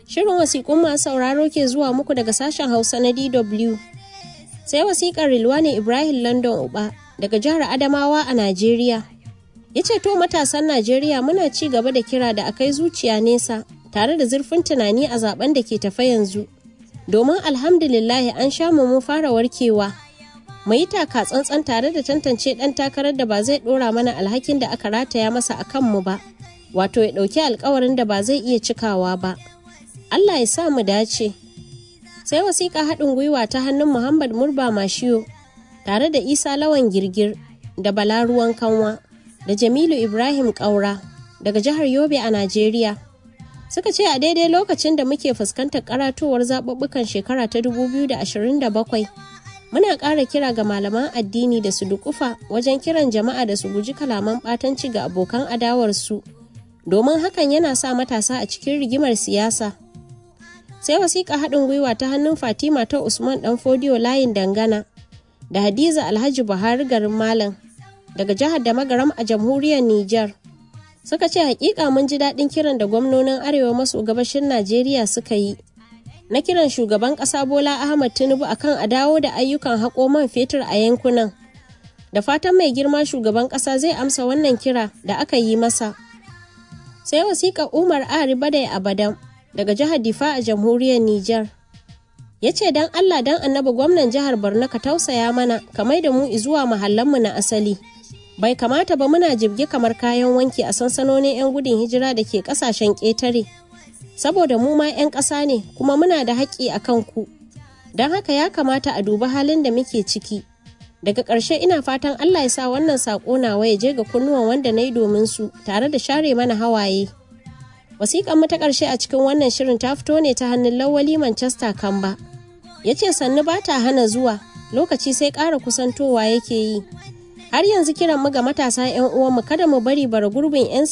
Shirin wasiƙun masu sauraro ke zuwa muku daga sashen Hausa na DW. Sai wasiƙar Rilwani Ibrahim London Uba daga jihar Adamawa a Najeriya. Ya ce to matasan Najeriya muna ci gaba da kira da akai zuciya nesa tare da zurfin tunani a zaben da ke tafa yanzu. Domin alhamdulillahi an sha mu fara warkewa. Mu yi taka tsantsan tare da tantance ɗan takarar da ba zai ɗora mana alhakin da aka rataya masa a kanmu ba, wato ya ɗauki alkawarin da ba zai iya cikawa ba. Allah ya sa mu dace. Sai wasiƙa haɗin gwiwa ta hannun Muhammad Murba Mashiyo tare da Isa Lawan Girgir da Bala Ruwan Kanwa da Jamilu Ibrahim Ƙaura daga jihar Yobe a Najeriya. Suka ce a daidai lokacin da muke fuskantar karatowar zaɓuɓɓukan shekara ta 2027 muna ƙara kira ga malaman addini da su dukufa wajen kiran jama'a da su guji kalaman ɓatanci ga abokan adawarsu domin hakan yana sa matasa a cikin rigimar siyasa. sai wasiƙa haɗin gwiwa ta hannun fatima ta usman ɗan fodiyo layin dangana da hadiza alhaji buhari garin malam daga jihar da magaram a jamhuriyar niger suka ce hakika mun ji daɗin kiran da gwamnonin arewa maso gabashin najeriya suka yi na kiran shugaban ƙasa bola ahmad tinubu akan a dawo da ayyukan haƙo man fetur a yankunan da fatan mai girma shugaban ƙasa zai amsa wannan kira da aka yi masa sai wasiƙa umar ari badai abadan daga jihar Difa a jamhuriyar Nijar. Ya ce don Allah don annabi gwamnan jihar Borno ka tausaya mana ka mai da mu zuwa mahallanmu na asali. Bai kamata ba muna jibge kamar kayan wanki a sansanonin 'yan gudun hijira da ke kasashen ƙetare. Saboda mu ma 'yan ƙasa ne kuma muna da haƙƙi a kan ku. Don haka ya kamata a dubi halin da muke ciki. Daga ƙarshe ina fatan Allah ya sa wannan saƙo nawa ya je ga kunnuwan wanda na yi domin su tare da share mana hawaye. wasiƙan mu ta ƙarshe a cikin wannan shirin ta fito ne ta hannun lawali manchester kamba ya ce sannu ba ta hana zuwa lokaci sai ƙara kusantowa yake yi har yanzu kiran mu ga matasa 'yan uwanmu kada mu bari bara gurbin 'yan